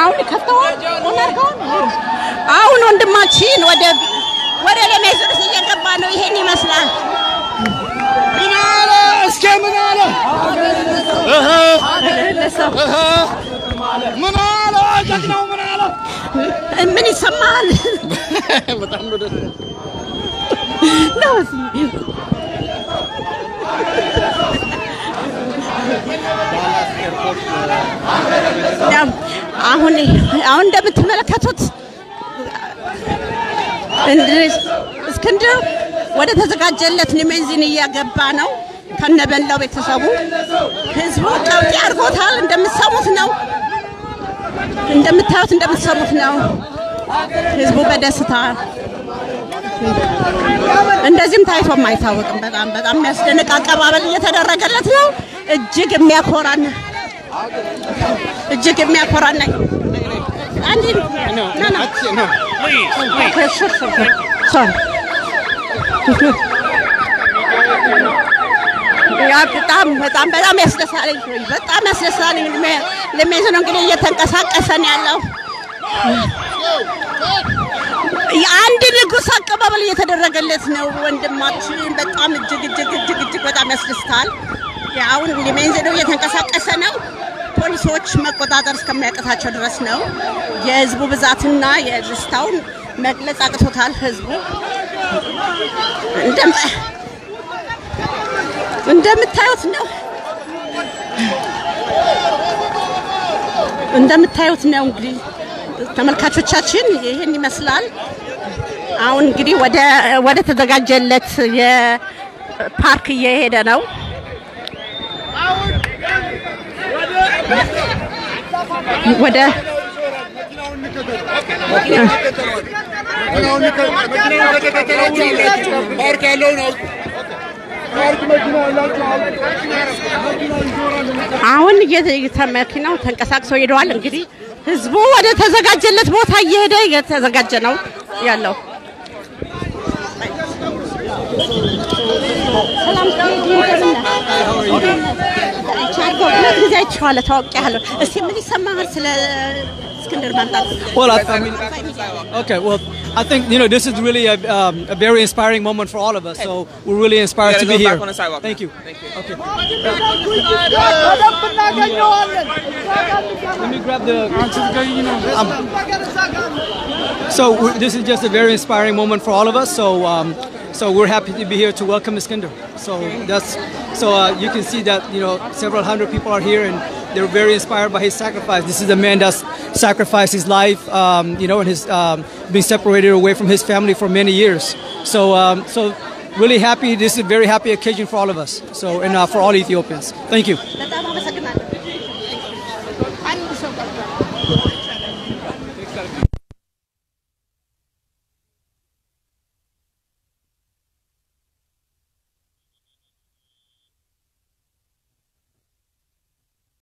አሁን ከፍተዋል ሆናርገዋል። አሁን ወንድማችን ወደ ወደ ለሜሱርስ እየገባ ነው። ይሄን ይመስላል። ምን አለ እስኪ ምን አለ ለሰው ምን አለ ጀግናው ምን አለ ምን ይሰማል? በጣም ነው ደስ ነው እዚህ ያው አሁን አሁን እንደምትመለከቱት እንድሪስ እስክንድር ወደ ተዘጋጀለት ሊሜንዚን እያገባ ነው ከነበላው ቤተሰቡ። ህዝቡ ቀውጢ አድርጎታል። እንደምትሰሙት ነው፣ እንደምታዩት እንደምትሰሙት ነው። ህዝቡ በደስታ እንደዚህም ታይቶም አይታወቅም። በጣም በጣም የሚያስደንቅ አቀባበል እየተደረገለት ነው። እጅግ የሚያኮራን እጅግ የሚያኮራን ነው። አንዴ ና ና ነው ሶሪ ያ በጣም በጣም በጣም ያስደሳለኝ በጣም ያስደሳለኝ ለሜዝ ነው እንግዲህ እየተንቀሳቀሰ ነው ያለው። የአንድ ንጉሥ አቀባበል እየተደረገለት ነው ወንድማችን። በጣም እጅግ እጅግ እጅግ እጅግ በጣም ያስደስታል። አሁን ሊሜንዝ ነው እየተንቀሳቀሰ ነው። ፖሊሶች መቆጣጠር እስከሚያቅታቸው ድረስ ነው። የህዝቡ ብዛትና የደስታውን መግለጽ አቅቶታል ህዝቡ እንደም- እንደምታዩት ነው እንደምታዩት ነው እንግዲህ ተመልካቾቻችን ይህን ይመስላል። አሁን እንግዲህ ወደ ወደ ተዘጋጀለት የፓርክ እየሄደ ነው። ወደ ፓርክ ያለውን አውጡ ፓርክ መኪና ያላቸው አውጡ አሁን እየተ- መኪናው ተንቀሳቅሰው ሄደዋል። እንግዲህ ህዝቡ ወደ ተዘጋጀለት ቦታ እየሄደ እየተዘጋጀ ነው ያለው። ሰላም ሁለት ጊዜ አይቼዋለሁ፣ ታውቂያለሁ። እስቲ ምን ይሰማሃል ስለ እስክንድር መምጣት? Well, I, I mean, okay. Well, I think you know this is really a, um, a very inspiring moment for all of us. So we're really inspired to be here. Thank you. Thank you. Okay. Let me grab the. Um, so we- this is just a very inspiring moment for all of us. So. Um, so we're happy to be here to welcome Iskander. So that's so uh, you can see that you know several hundred people are here and they're very inspired by his sacrifice. This is a man that's sacrificed his life, um, you know, and his um, being separated away from his family for many years. So um, so really happy. This is a very happy occasion for all of us. So and uh, for all Ethiopians. Thank you.